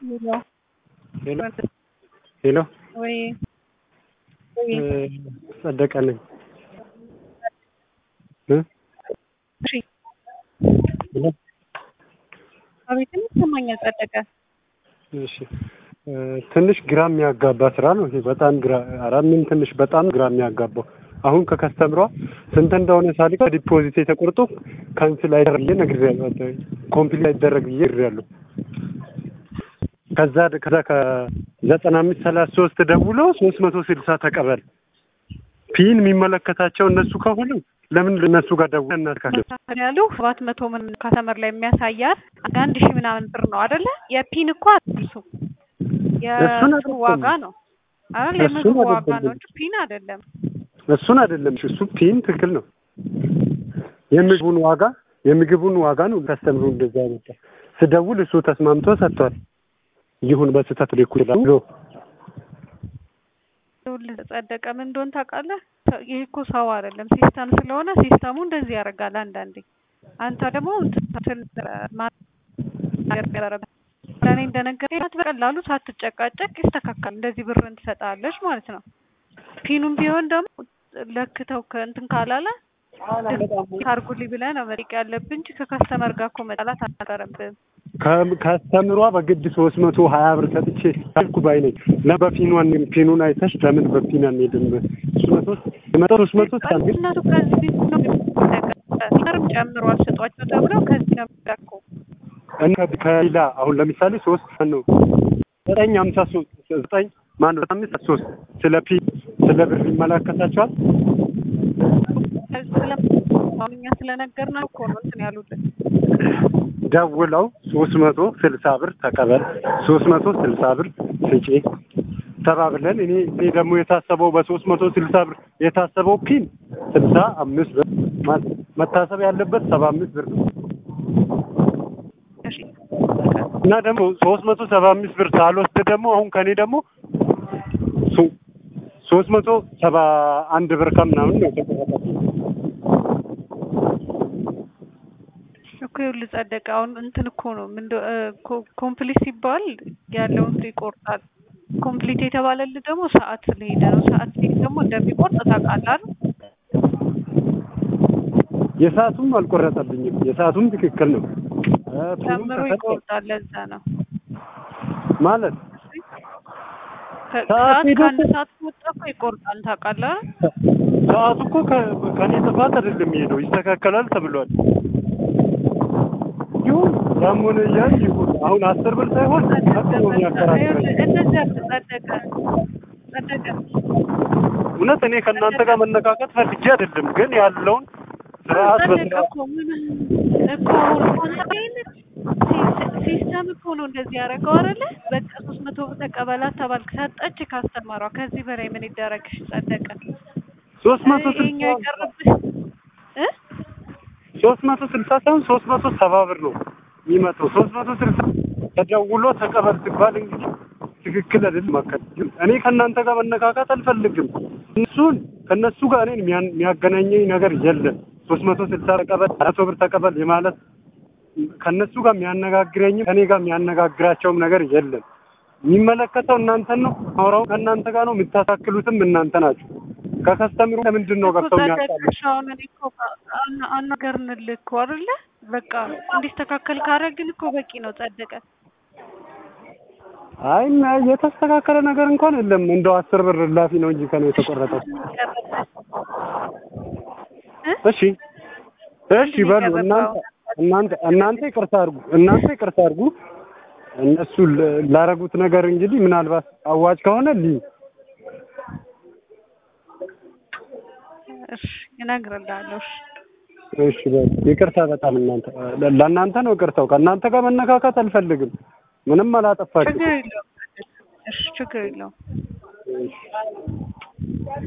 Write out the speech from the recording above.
ሄሎ ሄሎ ሄሎ ወይ ወይ ጸደቀ ነኝ እ እሺ ሄሎ አቤት ይሰማኛል ጸደቀ እሺ እ ትንሽ ግራ የሚያጋባ ስራ ነው ይሄ በጣም ግራ ኧረ ምን ትንሽ በጣም ግራ የሚያጋባው አሁን ከከስተምሯ ስንት እንደሆነ ሳሊካ ዲፖዚት ተቆርጦ ካንስል አይደረግ ብዬ ነግሬያለሁ ኮምፕሊት አይደረግ ብዬ ነግሬያለሁ ከዛ ከዛ ከዘጠና አምስት ሰላሳ ሶስት ደውሎ ሶስት መቶ ስልሳ ተቀበል ፒን የሚመለከታቸው እነሱ ከሆኑ ለምን እነሱ ጋር ደውሎ እናትካለን ያሉ ሰባት መቶ ምን ካስተመር ላይ የሚያሳያት አንድ ሺህ ምናምን ብር ነው አይደለ? የፒን እኮ አትርሱ እሱን የእሱ ዋጋ ነው አይደል? የምግቡ እሱን ዋጋ ነው አይደለም። እንጂ ፒን አይደለም። እሱን አይደለም እሱ ፒን ትክክል ነው የምግቡን ዋጋ የምግቡን ዋጋ ነው ከስተምሩ እንደዛ ያመጣ ስደውል እሱ ተስማምቶ ሰጥቷል ይሁን በስህተት ልኩ ብሎ ይኸውልህ ጸደቀ ምን እንደሆነ ታውቃለህ? ሰው- ይህ እኮ ሰው አይደለም ሲስተም ስለሆነ ሲስተሙ እንደዚህ ያደርጋል አንዳንዴ። አንተ ደግሞ እንትን ማናገር ለእኔ እንደነገረኝ በቀላሉ ሳትጨቃጨቅ ይስተካከል። እንደዚህ ብርን ትሰጣለች ማለት ነው። ፒኑም ቢሆን ደግሞ ለክተው ከእንትን ካላለ ታርጉልኝ ብለህ ነው መጠየቅ ያለብህ እንጂ ከከስተመር ጋር እኮ መጣላት አልነበረብህም። ከ- ከስተምሯ በግድ ሶስት መቶ ሀያ ብር ሰጥቼ አልኩ ባይ ነኝ እና በፊኗን ፊኑን አይተሽ ለምን በፊን አንሄድም ሶስት መቶ የመጣው ሶስት መቶ ሳምንት እነሱ ከዚህ ነው የሚጠቀም ጨምሯል ስጧቸው ተብለው ከዚህ ነው የሚጠቀው እና ከሌላ አሁን ለምሳሌ ሶስት ነው ዘጠኝ ሀምሳ ሶስት ዘጠኝ ማነው አምስት ሶስት ስለ ፒ ስለ ብር ይመለከታቸዋል አሁን እኛ ስለነገርነው እኮ ነው እንትን ያሉልን። ደውለው ሶስት መቶ ስልሳ ብር ተቀበል ሶስት መቶ ስልሳ ብር ስጪ ተባብለን እኔ እኔ ደግሞ የታሰበው በሶስት መቶ ስልሳ ብር የታሰበው ፒን ስልሳ አምስት ብር ማለት መታሰብ ያለበት ሰባ አምስት ብር ነው እሺ እና ደግሞ ሶስት መቶ ሰባ አምስት ብር ሳልወስድ ደግሞ አሁን ከኔ ደግሞ ሶ- ሶስት መቶ ሰባ አንድ ብር ከምናምን ነው የተቆረጠብኝ። እኮ ይኸውልህ ጸደቀ አሁን እንትን እኮ ነው ምን ኮምፕሊት ሲባል ያለውን እንትን ይቆርጣል። ኮምፕሊት የተባለልህ ደግሞ ሰዓት ስለሄደ ነው። ሰዓት ሲሄድ ደግሞ እንደሚቆርጥ ታውቃለህ አይደል? የሰዓቱም አልቆረጠብኝም። የሰዓቱም ትክክል ነው እ ፒኑም ጨምሮ ተሰጠ። ይቆርጣል። ለዛ ነው ማለት ከ- ሰዓት ሰዓት ሄዶ ከአንድ እኮ- ሰዓት ከወጣ እኮ ይቆርጣል ታውቃለህ አይደል? ሰዓቱ እኮ ከ- ከኔ ጥፋት አይደለም የሄደው ይስተካከላል ተብሏል። ይሁን ያም ሆነ ያ ይሁን አሁን አስር ብር ሳይሆን መቶ ነው የሚያከራክረኝ። ይኸውልህ እንደዚያ ጸደቀ ጸደቀ እውነት እኔ ከእናንተ ጋር መነካከት ፈልጌ አይደለም፣ ግን ያለውን ስርዓት ጸደቀ በስርዓት እኮ ምን እኮ ኦንላይን ሲስ- ሲስተም እኮ ነው እንደዚህ ያደረገው አይደለ? በቃ ሶስት መቶ ብር ተቀበላት ተባልክ፣ ሰጠች ካስተማሯ። ከዚህ በላይ ምን ይደረግሽ? ጸደቀ ሶስት መቶ ይኸኛው ስልሳ የቀረብሽ እ ሶስት መቶ ስልሳ ሳይሆን ሶስት መቶ ሰባ ብር ነው የሚመጣው። ሶስት መቶ ስልሳ ተደውሎ ተቀበል ሲባል እንግዲህ ትክክል አይደለም። ማከል እኔ ከእናንተ ጋር መነካካት አልፈልግም። እነሱን ከእነሱ ጋር እኔን የሚያን- የሚያገናኘኝ ነገር የለም። ሶስት መቶ ስልሳ ተቀበል መቶ ብር ተቀበል የማለት ከእነሱ ጋር የሚያነጋግረኝም ከእኔ ጋር የሚያነጋግራቸውም ነገር የለም። የሚመለከተው እናንተን ነው። አውራው ከእናንተ ጋር ነው። የምታሳክሉትም እናንተ ናችሁ። ከከስተምሩ ለምንድን ነው እኮ ገብተው ጸደቀ የሚያጣሉ? እሺ፣ አሁን እኔ እኮ አና- አናገርንልህ እኮ አይደለ? በቃ እንዲስተካከል ካረግን እኮ በቂ ነው። ጸደቀ አይ እና የተስተካከለ ነገር እንኳን የለም። እንደው አስር ብር እላፊ ነው እንጂ ከነው የተቆረጠው። እ? እሺ እሺ በሉ እናንተ እናንተ እናንተ ይቅርታ አድርጉ እናንተ ይቅርታ አድርጉ። እነሱ ለ- ላረጉት ነገር እንግዲህ ምናልባት አዋጭ ከሆነ ልይ እሺ እነግርልሃለሁ። እሺ እሺ በሉ ይቅርታ በጣም እናንተ ለ- ለእናንተ ነው ይቅርታው። ከእናንተ ጋር መነካካት አልፈልግም። ምንም አላጠፋችም። ችግር የለውም። እሺ ችግር የለውም። እሺ